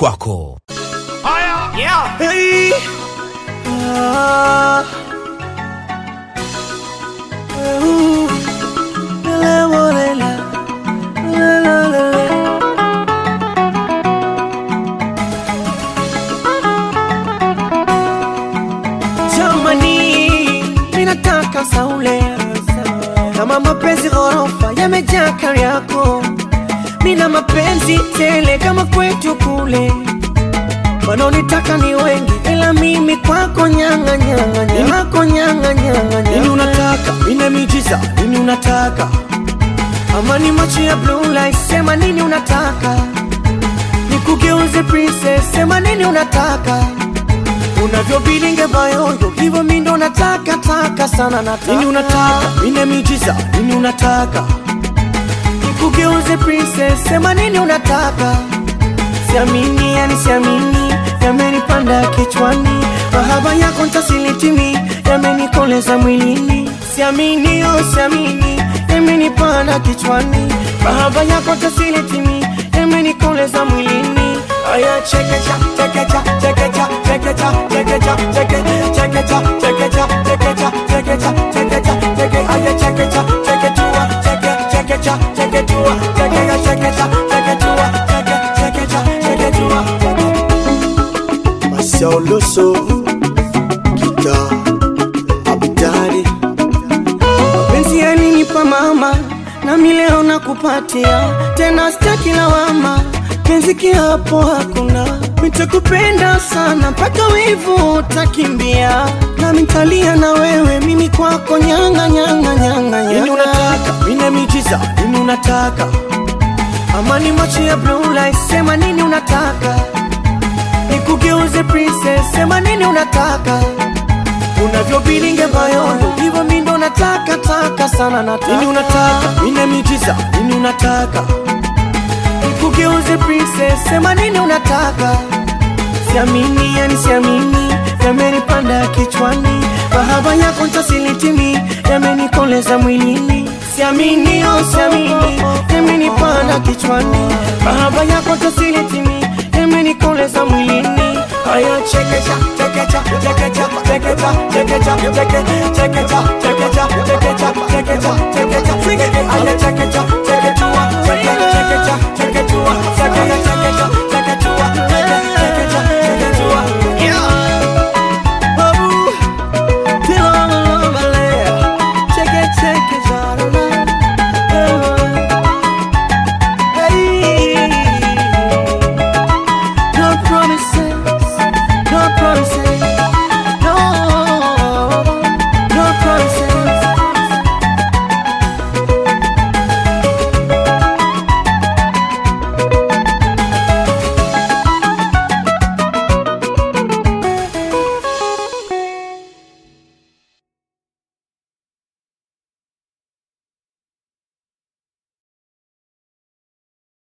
kwako. Hey. Ah. Ooh. La, la, la, la. La, la, la, la. Jamani, minataka saule kama mapenzi ghorofa yamejaa kari yako, mina mapenzi tele kama kwetu kule wanaonitaka ni wengi, ila mimi kwako nyanga nyanga nyanga, kwako nyanga nyanga nyanga. Nini unataka? Nina miujiza. Nini unataka? Ama ni macho ya blue light, sema nini unataka? Nikugeuze princess, sema nini unataka? Unavyobilinge bayoyo, hivyo mi ndo nataka taka sana nataka. Nini unataka? Nina miujiza. Nini unataka? Nikugeuze princess, sema nini unataka? Siamini, yani siamini, yamenipanda kichwani, mahaba yako ntasilitimi, yamenikoleza mwilini. Siamini, oh siamini, yamenipanda kichwani, mahaba yako ntasilitimi, yamenikoleza mwilini. Aya, chekecha, chekecha, chekecha, chekecha, chekecha, cheke, chekecha, chekecha, chekecha, chekecha, chekecha, cheke, aya, chekecha, cheketua, cheke, chekecha, cheketua, chekecha, chekecha, cheketua, cheke, chekecha, cheketua, cheke. Masauloso, kita, abidari, mapenzi yalinipa mama, nami leo nakupatia tena, sitaki lawama, penzi kiapo hakuna, nitakupenda sana mpaka wivu utakimbia, nami nitalia na wewe, mimi kwako nyanga nyanga nyanga nyanga. Nini unataka? Mina miujiza. Nini unataka? Ama ni macho ya blue light, sema nini unataka? Nikugeuze princess, sema nini unataka? Unavyobilinge bayoyo, hivyo mi ndo nataka taka sana nataka. Nini unataka? Nina miujiza. Nini unataka? Nikugeuze princess, sema nini unataka? Siamini, yani siamini, yamenipanda kichwani, mahaba yako ntasilitimi, yamenikoleza mwilini. Siamini, oh siamini, yamenipanda kichwani, mahaba yako ntasilitimi, yamenikoleza mwilini. Aya, chekecha, chekecha, chekecha, chekecha, chekecha, cheke, chekecha, chekecha, chekecha, chekecha, chekecha, cheke, aya, chekecha, cheketua, cheke, chekecha, cheketua, cheke, chekecha,